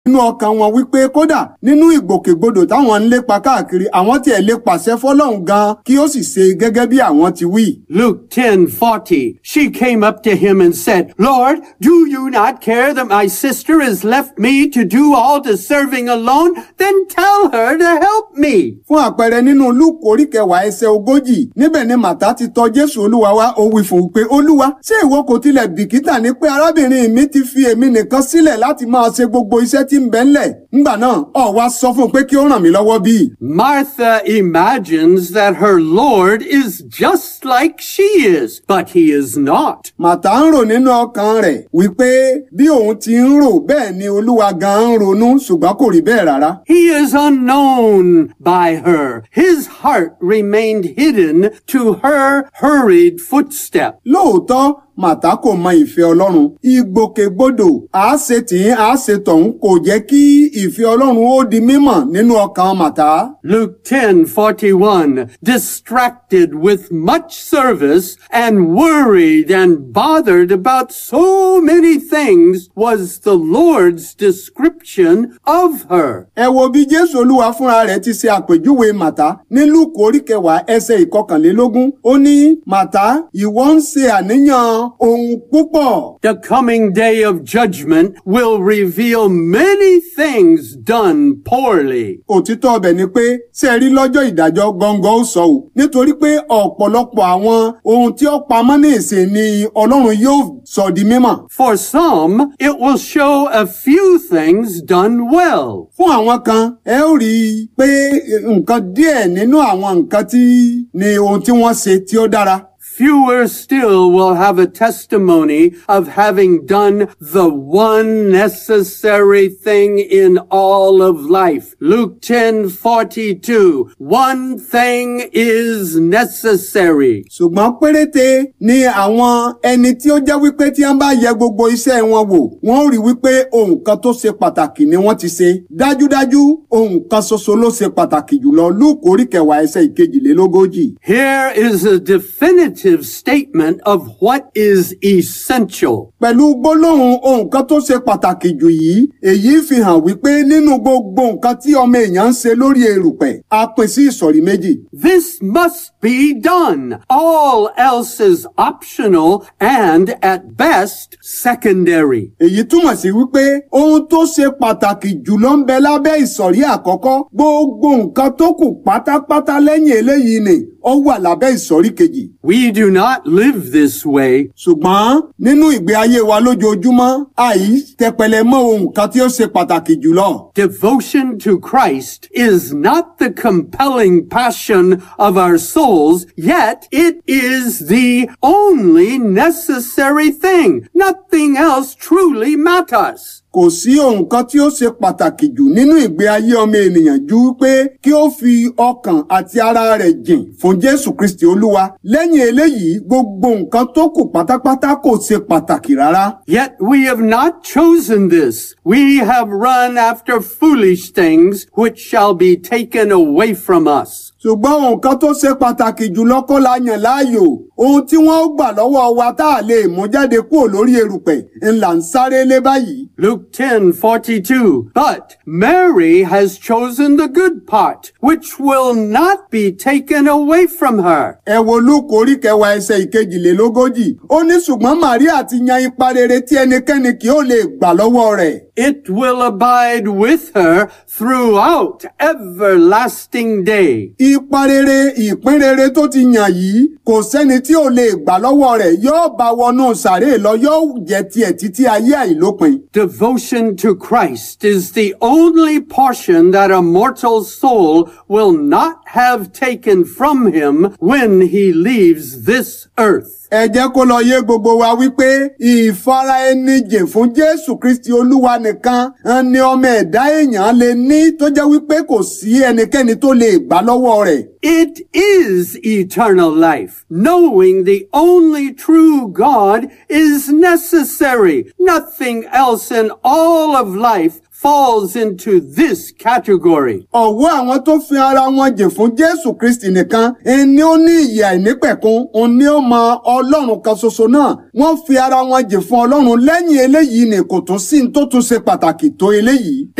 nínú ọkàn wọn wípé kódà nínú ìgbòkègbodò táwọn ń lépa káàkiri àwọn tiẹ̀ lè pàṣẹ fọlọ́run gan kí ó sì ṣe gẹ́gẹ́ bí àwọn ti wí. Luke 10:40 She came up to him and said, "Lord, do you not care that my sister has left me to do all the serving alone? Then tell her to help me." fún àpẹẹrẹ nínú lúùkù orí kẹwàá ẹsẹ̀ ogójì níbẹ̀ ni màtá ti tọ̀ jésù olúwa wá ó wí fún un pé olúwa ṣé ìwọ kò tilẹ̀ bìkítà ní pé arábìnrin mi ti fi èmi nìkan sílẹ̀ láti máa ṣe gbogbo iṣẹ́ tí ń bẹ ńlẹ̀ ńgbà náà ọ̀ wá sọ fún un pé kí ó ràn mí lọ́wọ́ bíi. Martha imagines that her Lord is just like she is, but he is not. màtá ń rò nínú ọkàn rẹ̀ wípé bí òun ti ń rò bẹ́ẹ̀ ni olúwa gan ń ronú ṣùgbọ́n kò rí bẹ́ẹ̀ rárá. He is unknown by her. His heart remained hidden to her hurried footstep. lóòótọ́ màtá kò mọ ìfẹ́ ọlọ́run ìgbòkègbodò àáṣe tìǹ àáṣe tọ̀hún kò jẹ́ kí ìfẹ́ ọlọ́run ó di mímọ̀ nínú ọkàn màtá. Luke 10:41 distracted with much service and worried and bothered about so many things was the Lord's description of her. ẹ wo bí jésù olúwa fúnra rẹ̀ ti ṣe àpèjúwe màtá ní lúùkù orí kẹwàá ẹsẹ̀ ìkọkànlélógún ó ní màtá ìwọ ń ṣe àníyàn ohun púpọ̀. The coming day of judgment will reveal many things done poorly. òtítọ́ ọbẹ̀ ni pé ṣe rí lọ́jọ́ ìdájọ́ gọ́ngọ́ ó sọ ò nítorí pé ọ̀pọ̀lọpọ̀ àwọn ohun tí ó pamọ́ ní ìsìn ni ọlọ́run yóò sọ di mímọ̀. For some, it will show a few things done well. fún àwọn kan ẹ ó rí i pé nǹkan díẹ̀ nínú àwọn nǹkan tí ni ohun tí wọ́n ṣe tí ó dára. Fewer still will have a testimony of having done the one necessary thing in all of life. Luke 10:42. One thing is necessary. ṣùgbọ́n péréte ni àwọn ẹni tí ó jẹ́ wípé tí wọ́n bá yẹ gbogbo iṣẹ́ wọn wò wọ́n ó rí wípé ohun kan tó ṣe pàtàkì ni wọ́n ti ṣe dájúdájú ohun kan ṣoṣo ló ṣe pàtàkì jùlọ lúùkù orí kẹwàá ẹsẹ̀ ìkejìlélógójì. Here is a definitive statement of what is essential. pẹ̀lú gbólóhùn ohun kan tó ṣe pàtàkì jù yìí èyí fi hàn wípé nínú gbogbo nǹkan tí ọmọ èèyàn ń ṣe lórí erùpẹ̀ a pín sí ìsọ̀rí méjì. This must be done. All else is optional and at best secondary. èyí túmọ̀ sí wípé ohun tó ṣe pàtàkì jùlọ ń bẹ lábẹ́ ìsọ̀rí àkọ́kọ́ gbogbo nǹkan tó kù pátápátá lẹ́yìn eléyìí ni ó wà lábẹ́ ìsọ̀rí kejì. We do not live this way. ṣùgbọ́n nínú ìgbé ayé wa lójoojúmọ́ àì tẹpẹlẹ mọ́ ohun kan tí ó ṣe pàtàkì jùlọ. Devotion to Christ is not the compelling passion of our souls, yet it is the only necessary thing. Nothing else truly matters. kò sí ohun kan tí ó ṣe pàtàkì jù nínú ìgbé ayé ọmọ ènìyàn ju pé kí ó fi ọkàn àti ara rẹ̀ jìn fún jésù kristi olúwa lẹ́yìn eléyìí gbogbo nǹkan tó kù pátápátá kò ṣe pàtàkì rárá. Yet we have not chosen this. We have run after foolish things which shall be taken away from us. ṣùgbọ́n ohun kan tó ṣe pàtàkì jùlọ kọ́ la yàn láàyò ohun tí wọ́n ó gbà lọ́wọ́ wa tá a lè mú jáde kúrò lórí erùpẹ̀ ńlá ń sáré lé báyìí. Luke 10:42 But Mary has chosen the good part which will not be taken away from her. ẹ wo lúùkù orí kẹwàá ẹsẹ̀ ìkejìlélógójì ó ní ṣùgbọ́n màríà ti yan ipa rere tí ẹnikẹ́ni kì ó lè gbà lọ́wọ́ rẹ̀. It will abide with her throughout everlasting day. ipa rere ìpín rere tó ti yàn yìí kò sẹ́ni tí ò lè gbà lọ́wọ́ rẹ̀ yóò bá wọnú sàréè lọ yóò jẹ́ tiẹ̀ títí ayé àìlópin. Devotion to Christ is the only portion that a mortal soul will not have taken from him when he leaves this earth. ẹ jẹ́ kó lọ yé gbogbo wa wípé ìfara ẹni jìn fún jésù kristi olúwa nìkan ni ọmọ ẹ̀dá èèyàn lè ní tó jẹ́ wípé kò sí ẹnikẹ́ni tó lè gbà lọ́wọ́ rẹ̀. It is eternal life. Knowing the only true God is necessary. Nothing else in all of life falls into this category. ọ̀wọ́ àwọn tó fi ara wọn jìn fún jésù kristi nìkan ẹni ó ní ìyè àìnípẹ̀kun òun ni ó mọ ọlọ́run kan ṣoṣo náà wọ́n fi ara wọn jìn fún ọlọ́run lẹ́yìn eléyìí ni kò tún sí ní tó tún ṣe pàtàkì tó eléyìí.